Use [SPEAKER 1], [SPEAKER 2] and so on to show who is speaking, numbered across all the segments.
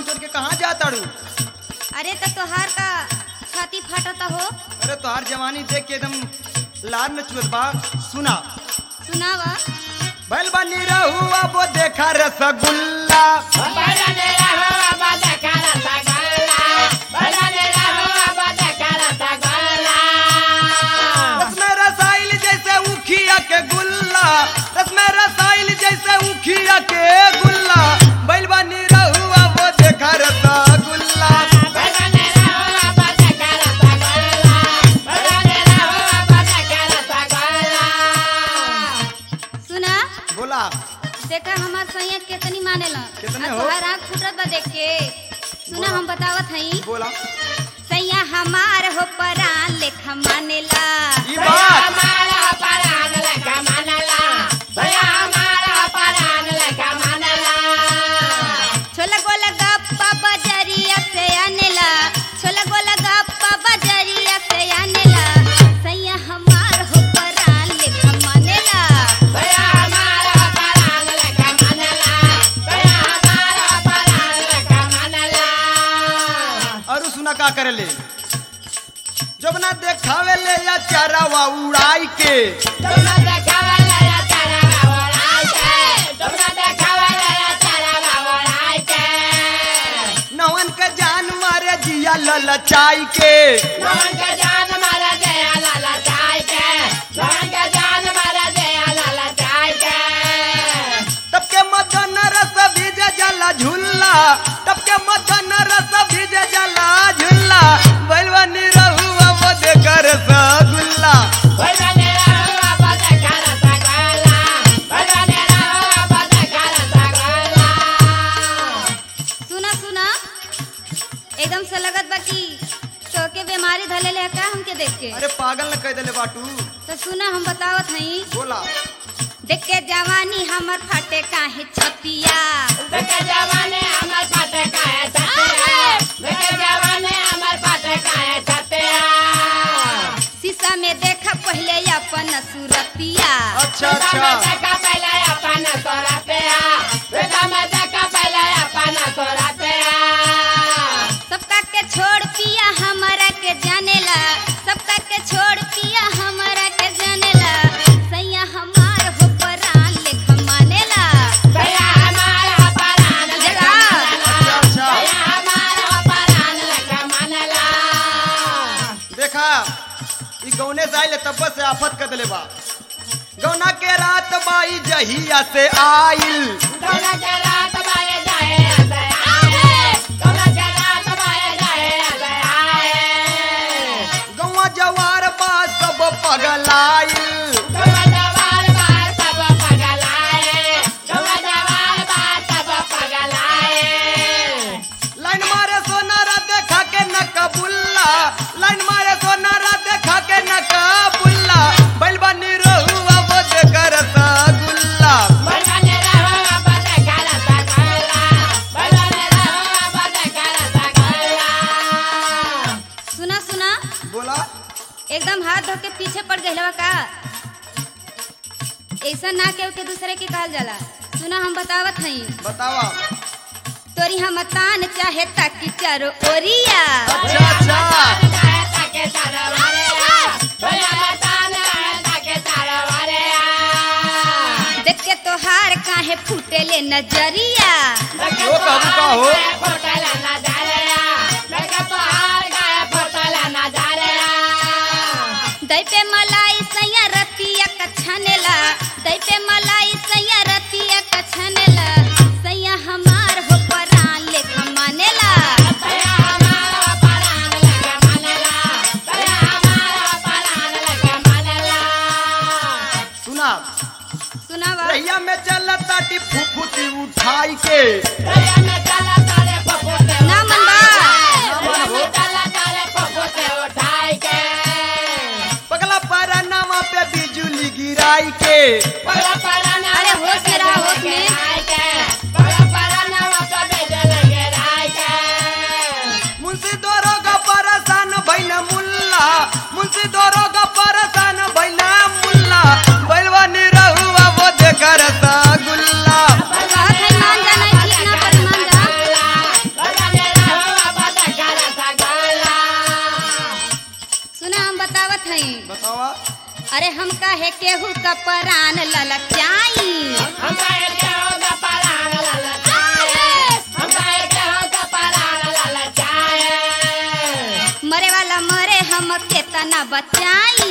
[SPEAKER 1] छोड़ के कहाँ जाताड़ू
[SPEAKER 2] अरे तो तोहार का छाती फटता हो
[SPEAKER 1] अरे तोहार जवानी देख के एकदम लाल न चुअत बा सुना
[SPEAKER 2] सुनावा
[SPEAKER 1] बैल बनी रहुआ वो देखा रसगुल्ला रसमें रसाइल जैसे उखिया के गुल्ला रसमें रसाइल जैसे उखिया के गुल्ला बैल बनी रहुआ वो देखा रसगुल्ला
[SPEAKER 2] सुना
[SPEAKER 1] बोला
[SPEAKER 2] देखा हमार सैया कितनी मानेला
[SPEAKER 1] कितने
[SPEAKER 2] आ
[SPEAKER 1] हो?
[SPEAKER 2] तोहार आँख फुटत बा देख के सुना हम बतावत हई
[SPEAKER 1] बोला
[SPEAKER 2] सैया हमार हो परान लेखा मानेला
[SPEAKER 1] ई बात
[SPEAKER 2] छोला गोला गप्पा बजरिया से आनेला छोला गोला गप्पा बजरिया से आनेला सैया हमार हो परान लेखा मानेला
[SPEAKER 1] और सुना का करे ले जब ना देखावे ले या चारावा उड़ाई के नवन के जान मारे जिया ललचाई के तब के मदन रस भीजे जला झुल्ला तब के मदन रस भीजे जला झुल्ला बैलवानी रहुआ वो देकर रसगुल्ला
[SPEAKER 2] सुना सुना एकदम से लगत बा कि तोके बीमारी धले ले का हमके देख के
[SPEAKER 1] अरे पागल न कह देले बाटू
[SPEAKER 2] तो सुना हम बतावत हई
[SPEAKER 1] बोला
[SPEAKER 2] देख के जवानी हमर फाटे काहे छतिया शीशा में देखा पहले अपन सूरतिया
[SPEAKER 1] अच्छा अच्छा
[SPEAKER 2] सबका के छोड़ पिया हमारा के जानेला सबका के छोड़ पिया हमारा के जानेला सैया हमार हो परान लेखा मानेला जगा
[SPEAKER 1] अच्छा देखा ई गौने से आइले तब से आफत कर देले बा गौना के रात बाई जहिया से आइल गौवा जवार बा सब पगलाइल लाइन मारे सोनारा देखा के न कबुल्ला लाइन मारे सोनारा देखा के न कबुल्ला बैल बनी रहुआ वो देकर रसगुल्ला
[SPEAKER 2] सुना सुना
[SPEAKER 1] बोला
[SPEAKER 2] एकदम हाथ धो के पीछे पड़ गइलवा का ऐसा ना के के दूसरे के कहल जाला सुना हम बतावत हई
[SPEAKER 1] बतावा
[SPEAKER 2] तोरी हम तान चाहे ताकि चारो ओरिया
[SPEAKER 1] अच्छा अच्छा
[SPEAKER 2] देख के तोहार काहे फूटे ले नजरिया
[SPEAKER 1] वो कहू का हो
[SPEAKER 2] दई पे मलाई सैया रतिया कछनेला दई पे मलाई सैया रतिया कछनेला सैया हमार हो परान लेखा मानेला
[SPEAKER 1] सुना
[SPEAKER 2] सुनावा
[SPEAKER 1] रैया में चल ताटी फुफुती उठाई के
[SPEAKER 2] ना मनबा
[SPEAKER 1] पगला पर नवा पे बिजुली गिराई के
[SPEAKER 2] अरे होश में रहा होश में
[SPEAKER 1] मुंशी दरोगा परेशान भैन मुल्ला मुंशी दरोगा परेशान भैन मुल्ला बैलवा निरहुआ वो देकर रसगुल्ला
[SPEAKER 2] कहत है मान जाना ठीक ना पर मान जा बतावत हई
[SPEAKER 1] बतावा
[SPEAKER 2] अरे हम कहे केहू का परान ललचाई मरे वाला मरे हम केतना बचाई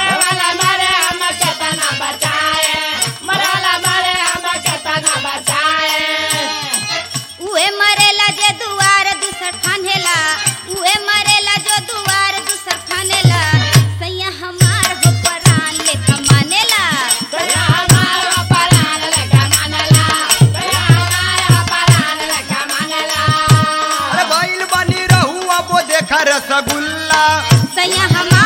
[SPEAKER 2] उहे मरेला जे दुआर दूसर फानेला उहे मरेला जो दुआर दूसर फानेला सैया हमार हो परान लेखा मानेला
[SPEAKER 1] अरे बैल बनी रहू अब देखा रसगुल्ला
[SPEAKER 2] सैया हमार